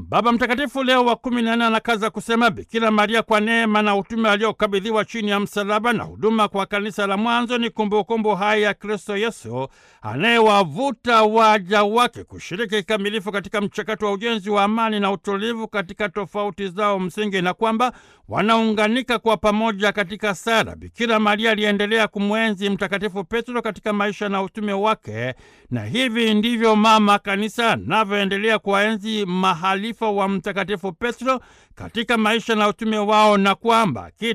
Baba Mtakatifu Leo wa kumi na nne anakaza kusema Bikira Maria kwa neema na utume aliokabidhiwa chini ya msalaba na huduma kwa kanisa la mwanzo ni kumbukumbu hai ya Kristo Yesu anayewavuta waja wake kushiriki kikamilifu katika mchakato wa ujenzi wa amani na utulivu katika tofauti zao msingi, na kwamba wanaunganika kwa pamoja katika sala. Bikira Maria aliendelea kumwenzi Mtakatifu Petro katika maisha na utume wake, na hivi ndivyo Mama Kanisa anavyoendelea kuwaenzi mahalifa wa Mtakatifu Petro katika maisha na utume wao, na kwamba